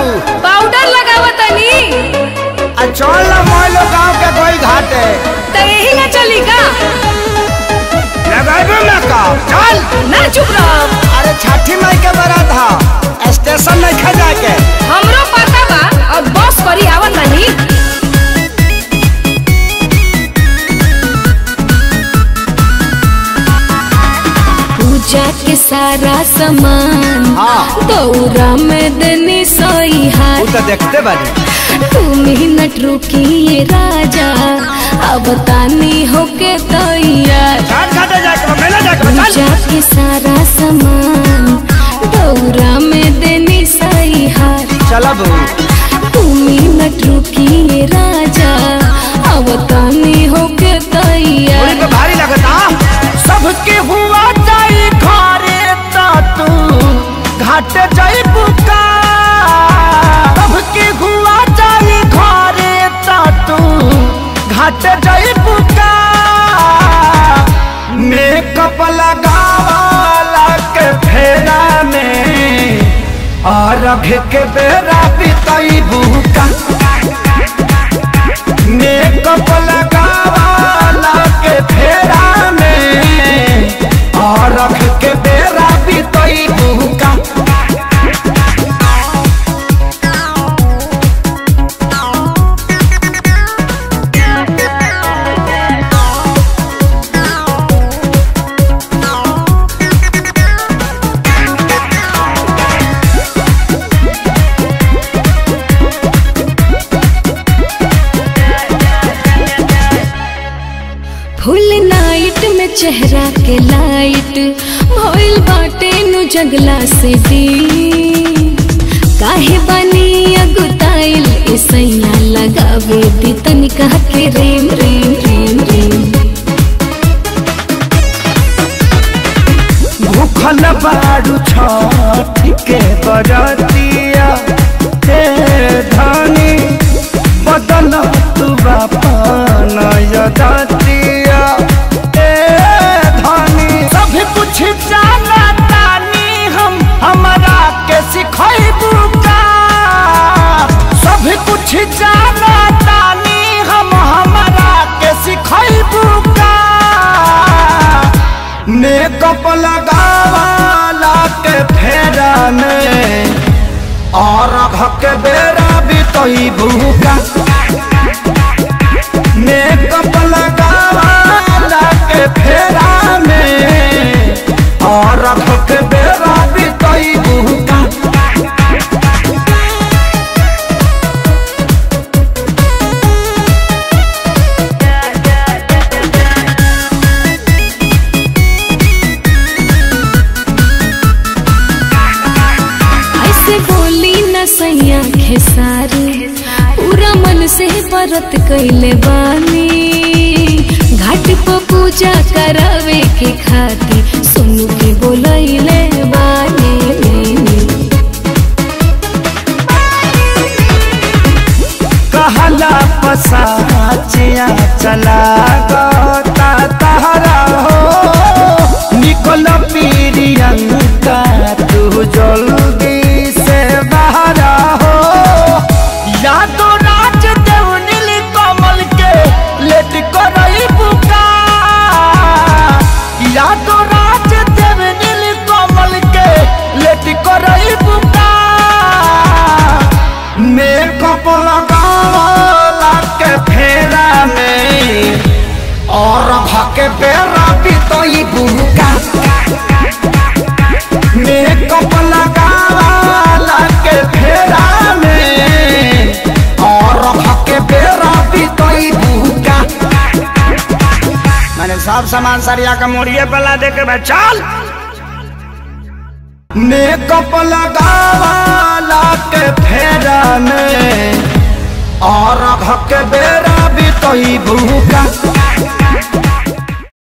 Powder लगावत तनी आ चल ना मोइलो गांव के कोई घाटे त यही ना चली का लगाबे ना का चल ना चुप रह अरे छठी माई के बारात हा स्टेशन नहीं खा जाके हमरो पता बा अब बस करी आवत तनी पूजा के सारा सामान हाँ। दौरा में देनी सोई तू हाथ तो देखते बानी तू मिनट रुकिए राजा अब तानी होके तैयार घाट घाटे जाके मेला जाके चल पूजा के सारा सामान दौरा में देनी सही हार चला बू तू मिनट रुकिए राजा अब तानी होके पूरी तैयार पे भारी लगता सबके हुआ जाई घरे ता तू घाटे जाई बुका सबके हुआ जाई घरे ता तू घाटे जाई बुका मेकअप लगावाला के फेरा में और के बेरा बिताई बुका मेकअप लगावाला के फेरा में और रख के बेरा बितई बुका फुल नाइट में चेहरा के लाइट भइल बाटे नु जगला से दी काहे बनी अगुताइल ऐसैया लगावे दी तनिका के रेम रेम रेम रेम भूखल बारू छठ के बरतिया हे धनी बदल तू बापन यदतिया हे धनी सब कुछ जाना तानी हम हमरा के सिखैबू का सब कुछ जाना तानी हम हमरा के सिखैबू का मेकअप लगावाला के फेरा में और के बेरा भी तो ही भूखा मेकअप लगावाला के फेरा में और के बेरा भी तो ही भूखा ऐसे बोली न सैया खेसारी पूरा मन से व्रत कैले बानी घाट पर पूजा करावे के खातिर सुनु के बोलैले बानी कहला पसाचिया चला गता तहरा हो निकल पीरियंका तू जल्दी से बाहरा हो यादो राज देव नील कमल के लेट करई बुका यादो राज देव नील कमल के लेट करई बुका मेकअप लगावला के फेरा में और भके बेरा बितई बुका मेकअप लगावला के फेरा में और भके बेरा बितई बुका मैंने सब सामान सरिया का मोड़िए पला दे के भाई चल मेकअप लगावाला के फेरा में और के बेरा भी तो ही भूखा